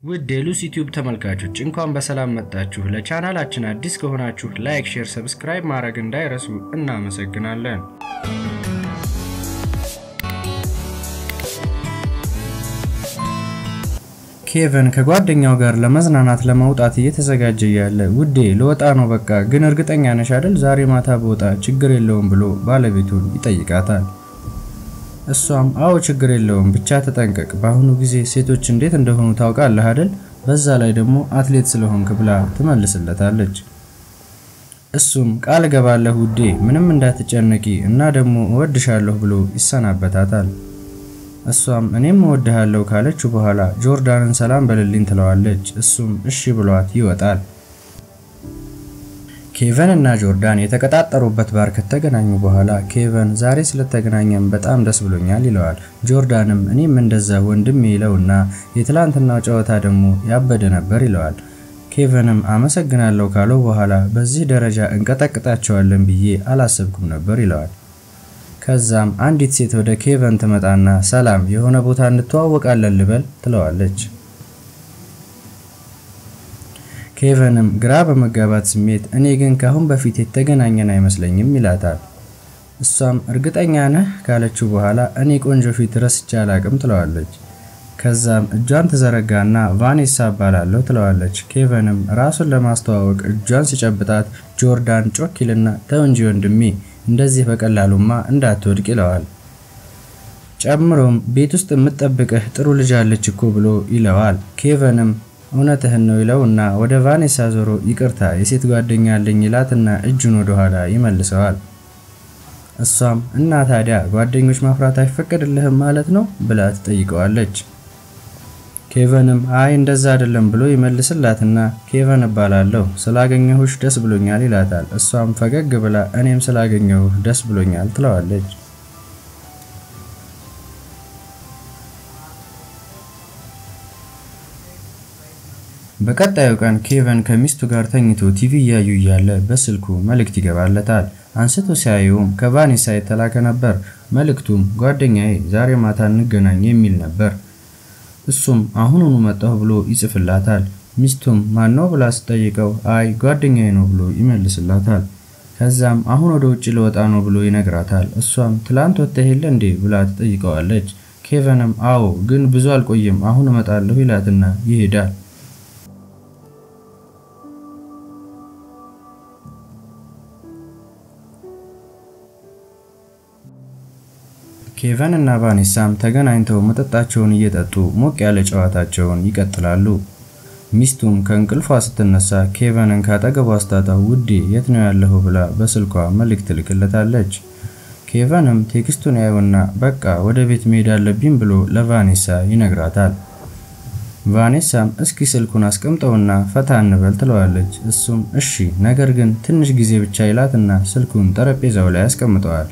ውድ የሉሲ ዩቲዩብ ተመልካቾች እንኳን በሰላም መጣችሁ። ለቻናላችን አዲስ ከሆናችሁ ላይክ፣ ሼር፣ ሰብስክራይብ ማድረግ እንዳይረሱ እናመሰግናለን። ኬቨን ከጓደኛው ጋር ለመዝናናት ለመውጣት እየተዘጋጀ እያለ ውዴ ልወጣ ነው በቃ ግን እርግጠኛ ነሽ አይደል ዛሬ ማታ በወጣ ችግር የለውም ብሎ ባለቤቱን ይጠይቃታል። እሷም አዎ ችግር የለውም ብቻ ተጠንቀቅ፣ በአሁኑ ጊዜ ሴቶች እንዴት እንደሆኑ ታውቃለህ አይደል? በዛ ላይ ደግሞ አትሌት ስለሆንክ ብላ ትመልስለታለች። እሱም ቃል እገባለሁ ውዴ ምንም እንዳትጨነቂ እና ደግሞ እወድሻለሁ ብሎ ይሰናበታታል። እሷም እኔም እወድሃለሁ ካለችው በኋላ ጆርዳንን ሰላም በልልኝ ትለዋለች። እሱም እሺ ብሏት ይወጣል። ኬቨን እና ጆርዳን የተቀጣጠሩበት ባር ከተገናኙ በኋላ ኬቨን ዛሬ ስለተገናኘን በጣም ደስ ብሎኛል ይለዋል። ጆርዳንም እኔም እንደዛ ወንድም ይለውና የትላንትናው ጨዋታ ደግሞ ያበደ ነበር ይለዋል። ኬቨንም አመሰግናለሁ ካለው በኋላ በዚህ ደረጃ እንቀጠቅጣቸዋለን ብዬ አላሰብኩም ነበር ይለዋል። ከዛም አንዲት ሴት ወደ ኬቨን ትመጣና ሰላም የሆነ ቦታ እንተዋወቃለን ልበል ትለዋለች። ኬቨንም ግራ በመጋባት ስሜት እኔ ግን ካሁን በፊት የተገናኘን አይመስለኝም ይላታል። እሷም እርግጠኛ ነህ ካለችው በኋላ እኔ ቆንጆ ፊት ረስቼ አላቅም ትለዋለች። ከዛም እጇን ትዘረጋና ቫኔሳ እባላለሁ ትለዋለች። ኬቨንም ራሱን ለማስተዋወቅ እጇን ሲጨብጣት ጆርዳን ጮኪልና ተው እንጂ ወንድሜ እንደዚህ በቀላሉማ እንዳትወድቅ ይለዋል። ጨምሮም ቤት ውስጥ የምትጠብቅህ ጥሩ ልጅ አለች እኮ ብሎ ይለዋል። ኬቨንም እውነትህን ነው ይለውና ወደ ቫኔሳ ዞሮ ይቅርታ የሴት ጓደኛ አለኝ ይላትና እጁን ወደ ኋላ ይመልሰዋል። እሷም እና ታዲያ ጓደኞች ማፍራት አይፈቀድልህም ማለት ነው ብላ ትጠይቀዋለች። ኬቨንም አይ እንደዛ አይደለም ብሎ ይመልስላትና ኬቨን እባላለሁ ስላገኘሁሽ ደስ ብሎኛል ይላታል። እሷም ፈገግ ብላ እኔም ስላገኘሁህ ደስ ብሎኛል ትለዋለች። በቀጣዩ ቀን ኬቨን ከሚስቱ ጋር ተኝቶ ቲቪ እያዩ እያለ በስልኩ መልእክት ይገባለታል። አንስቶ ሲያየውም ከቫኔሳ የተላከ ነበር። መልእክቱም ጓደኛዬ ዛሬ ማታ እንገናኝ የሚል ነበር። እሱም አሁኑኑ መጣሁ ብሎ ይጽፍላታል። ሚስቱም ማነው ብላ ስጠይቀው አይ ጓደኛዬ ነው ብሎ ይመልስላታል። ከዛም አሁን ወደ ውጭ ልወጣ ነው ብሎ ይነግራታል። እሷም ትላንት ወጥተህ የለ እንዴ ብላ ትጠይቀዋለች። ኬቨንም አዎ ግን ብዙ አልቆይም አሁን እመጣለሁ ይላትና ይሄዳል። ኬቨን እና ቫኔሳም ተገናኝተው መጠጣቸውን እየጠጡ ሞቅ ያለ ጨዋታቸውን ይቀጥላሉ። ሚስቱም ከእንቅልፏ ስትነሳ ኬቨንን ካጠገቧ አስታጣው ውዴ የት ነው ያለኸው ብላ በስልኳ መልእክት ትልክለታለች። ኬቨንም ቴክስቱን ያየውና በቃ ወደ ቤት መሄድ አለብኝ ብሎ ለቫኔሳ ይነግራታል። ቫኔሳም እስኪ ስልኩን አስቀምጠውና ፈታ እንበል ትለዋለች። እሱም እሺ ነገር ግን ትንሽ ጊዜ ብቻ ይላትና ስልኩን ጠረጴዛው ላይ ያስቀምጠዋል።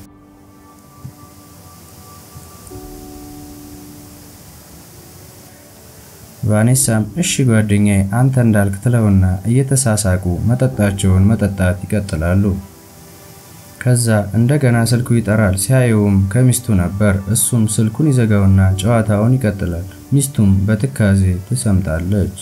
ቫኔሳም እሺ ጓደኛዬ አንተ እንዳልክ ትለውና እየተሳሳቁ መጠጣቸውን መጠጣት ይቀጥላሉ። ከዛ እንደገና ስልኩ ይጠራል። ሲያየውም ከሚስቱ ነበር። እሱም ስልኩን ይዘጋውና ጨዋታውን ይቀጥላል። ሚስቱም በትካዜ ትሰምጣለች።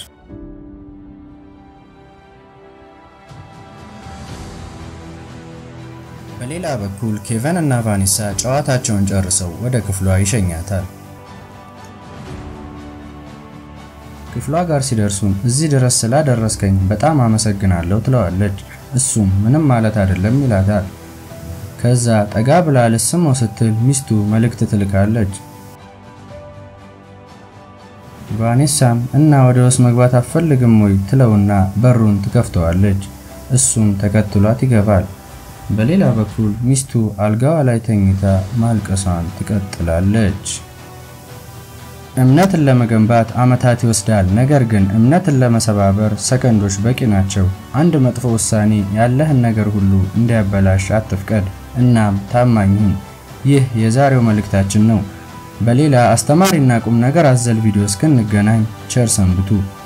በሌላ በኩል ኬቨን እና ቫኔሳ ጨዋታቸውን ጨርሰው ወደ ክፍሏ ይሸኛታል። ክፍሏ ጋር ሲደርሱም እዚህ ድረስ ስላደረስከኝ በጣም አመሰግናለሁ ትለዋለች። እሱም ምንም ማለት አይደለም ይላታል። ከዛ ጠጋ ብላ ልስመው ስትል ሚስቱ መልእክት ትልካለች። ቫኔሳም እና ወደ ውስጥ መግባት አትፈልግም ወይ ትለውና በሩን ትከፍተዋለች። እሱም ተከትሏት ይገባል። በሌላ በኩል ሚስቱ አልጋዋ ላይ ተኝታ ማልቀሷን ትቀጥላለች። እምነትን ለመገንባት ዓመታት ይወስዳል። ነገር ግን እምነትን ለመሰባበር ሰከንዶች በቂ ናቸው። አንድ መጥፎ ውሳኔ ያለህን ነገር ሁሉ እንዲያበላሽ አትፍቀድ። እናም ታማኝ ሁን። ይህ የዛሬው መልእክታችን ነው። በሌላ አስተማሪና ቁም ነገር አዘል ቪዲዮ እስክንገናኝ ቸር ሰንብቱ።